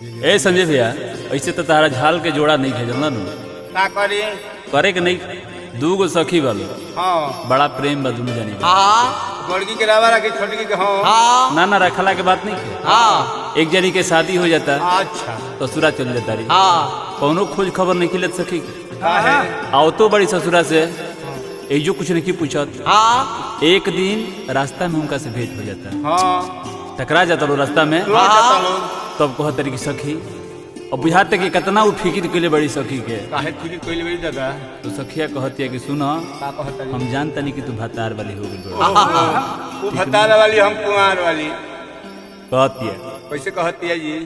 ए संजय भैया ऐसे तो तारा झाल के जोड़ा नहीं भेजल ना नु का करी करे के नहीं दू गो सखी वालो हाँ बड़ा प्रेम बा दुनू जानी के। हाँ बड़की के रावा रखी छोटकी के हाँ हाँ ना ना रखला के बात नहीं है हाँ एक जनी के शादी हो जाता अच्छा ससुरा चल जाता रही हाँ कौनो खोज खबर नहीं खिलत सखी के का है आओ तो बड़ी ससुरा से एजो कुछ नहीं पूछत हाँ एक दिन रास्ता में उनका से भेंट हो जाता हाँ टकरा जाता लो रास्ता में रोड जाता लोग तब कह तरी की सखी और बुझाते कि कितना वो फिक्र के लिए बड़ी सखी के काहे फिरी कोई बड़ी जगह तो सखिया कहती है कि सुनो का कहता हम जानता नहीं कि तू भतार वाली हो गई वो भतार वाली हम कुमार वाली कहती है कैसे कहती है जी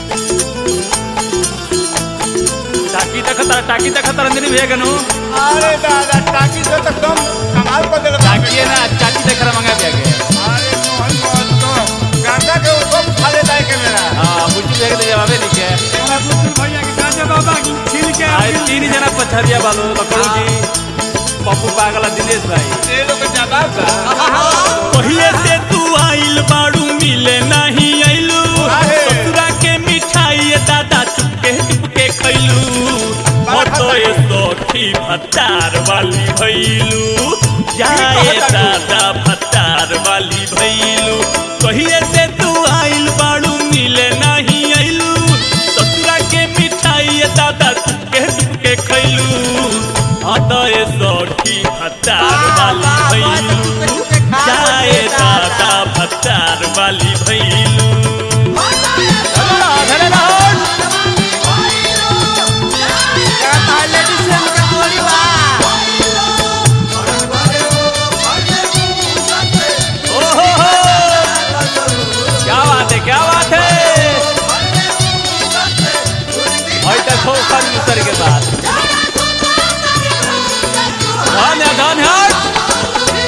टाकी देखता टाकी देखता रंजनी भैया कनु अरे दादा टाकी से तो कम कमाल कर देगा टाकी है ना चाची देख रहा मंगा भैया के अरे मोहन मोहन तो गांजा के ऊपर खा लेता है के मेरा हाँ मुझे भैया के जवाबे नहीं के भैया के गांजा बाबा छील के आज तीन जना पछरिया बालो लकड़ू जी पप्पू पागला दिनेश भाई ये लोग जवाब का पहिले से तू आइल बाड़ू मिले नहीं आइलू काहे? ससुरा के मिठाई दादा चुपके चुपके खैलू तो ये सखी भत्तार वाली भैलू जाए दादा भत्तार वाली भैलू पहिले से तू आइल बाड़ू मिले नहीं आइलू ससुरा के मिठाई दादा चुपके चुपके खैलू हाँ तो ये सखी भत्तार वाली भैलू जाए दादा भत्तार वाली भैलू ओहो हो क्या बात है क्या बात है और तक हो फन उतर के बाद धन है धन है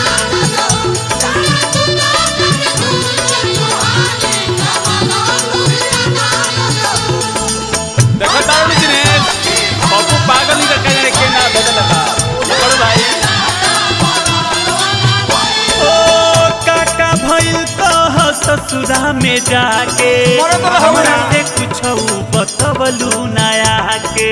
देखो तारू दिनेश पप्पू पागल नहीं रखा जाने के ना बदल लगा लकड़ू भाई ओ काका भइल कह ससुरा में जाके मरे तो रहो हमरा ना। से कुछ बतवलू नया के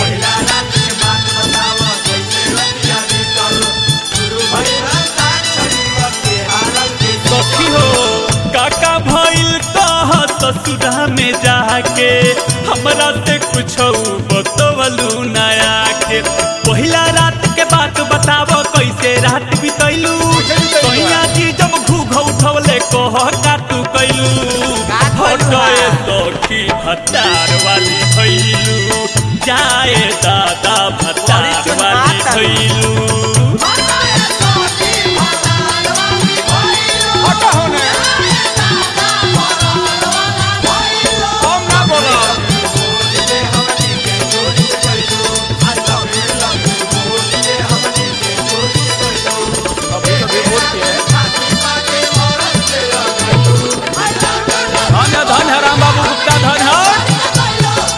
सखी हो काका भइल कह ससुरा में जाके हमरा से कुछ बतवलू नया के पहिला रात के बात बताव कैसे रात बितैलू कहिया जी जब घूघ उठवले कह काटू कैलू हटए सखी भत्तार वाली भैलू जाए दादा भत्तार वाली भैलू हटा होने हम ना बोलो धन है धन है राम बाबू गुप्ता धन है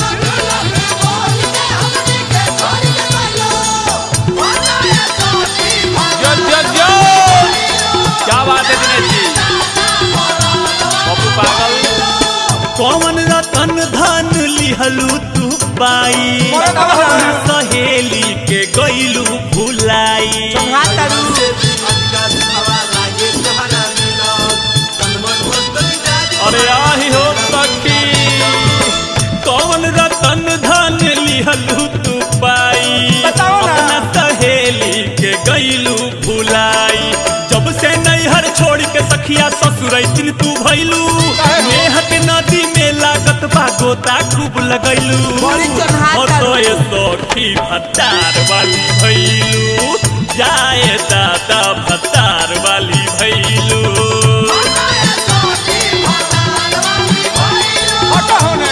जो जो जो क्या बात है दिनेश जी पप्पू पागल कौन रतन धन लिहलू तू बाई मोरे बाबा हो गए। सहेली के गईलू भुलाई अरे आही हो सखी कौन रतन धन लिहलू तू पाई बताओ ना। अपना सहेली के गईलू भुलाई जब से नैहर छोड़ के सखिया ससुर दिन तू भैलू काहे हो? मेहक नदी में लागत बा गोता खूब लगैलू बड़ी चोन्हाता हटोए सखी भत्तार वाली भैलू जाए दादा भत्तार वाली भैलू हटा होने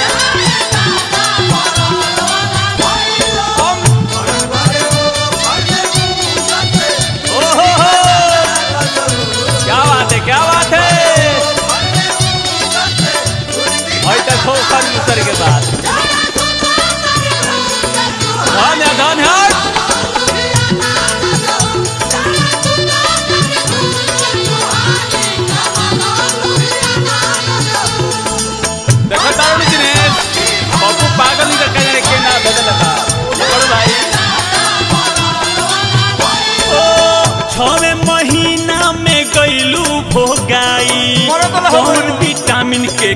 ओहो हो क्या बात है क्या बात है और तक हो फन उतर के बाद धन है धन है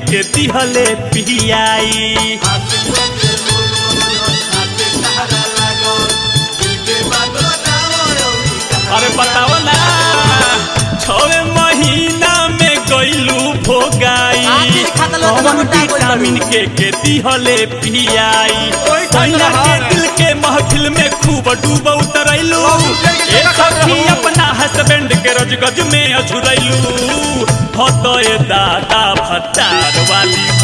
के दिहले पियाई अरे बताओ ना छवे महीना में गईलू भोगाई आखिर खाता लो तो कौन मोटा कोई विटामिन के के दिहले पियाई ओए सैया खाता के रहा दिल के महफिल में खूब डूब उतरैलू बाबू, जल्दी ए जगह खाता सखी रहो। अपना हस्बैंड के रजगज में अझुरैलू हो तो ए दादा भत्तार वाली